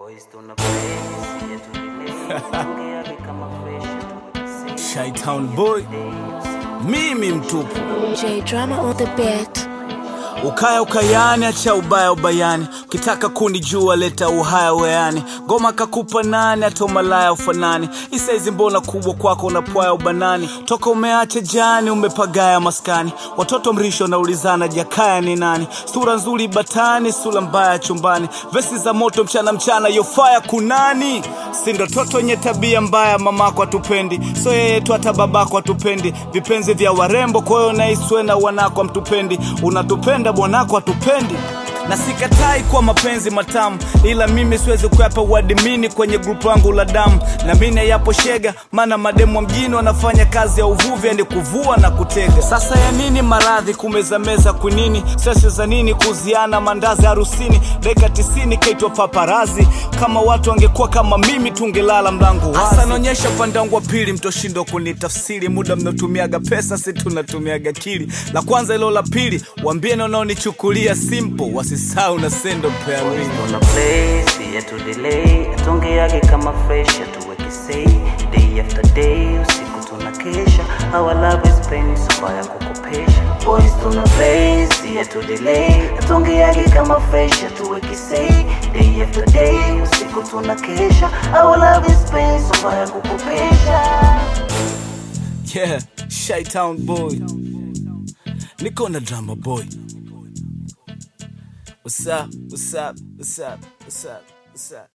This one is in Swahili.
Shytown boy, mimi mtupu J drama on the beat. ukaya ukayani, acha ubaya ubayani, ukitaka kunijua leta uhaya weani, ngoma kakupa nani, hata umalaya ufanani, isaizi mbona kubwa kwako unapwaya ubanani, toka umeacha jani, umepagaya maskani, watoto mrisho naulizana jakaya ni nani, sura nzuri batani, sura mbaya chumbani, vesi za moto mchana mchana, yofaya kunani, sindo toto wenye tabia mbaya, mamako atupendi, so yeye tu hata babako atupendi, vipenzi vya warembo, kwa hiyo naiswe na wanako amtupendi, unatupenda bwanako atupendi na sikatai kwa mapenzi matamu, ila mimi siwezi kuyapa uadimini kwenye grupu langu la damu, na mimi yapo shega, maana mademu wa mjini wanafanya kazi ya uvuvi, yani kuvua na kutega. Sasa ya nini maradhi kumezameza kwinini, sese za nini kuziana mandazi harusini, dakika tisini kaitwa paparazi. Kama watu wangekuwa kama mimi, tungelala mlango wazi. Hasa naonyesha upande wangu wa pili, mtoshindo kunitafsiri, muda mnaotumiaga pesa, si tunatumiaga akili. La kwanza ilo la pili, wambieni wanaonichukulia simple, wasisahau na sendo pea mbili. Tuna place yetu delay atongeage kama fresh atuweke say day after day usiku tuna kesha our love is pain soba ya kukopesha boys tuna place yetu delay atongeage kama fresh atuweke say day after day usiku tuna kesha our love is pain soba ya kukopesha Yeah, Shytown boy. Niko na drama boy. What's up? What's up? What's up? What's up? What's up?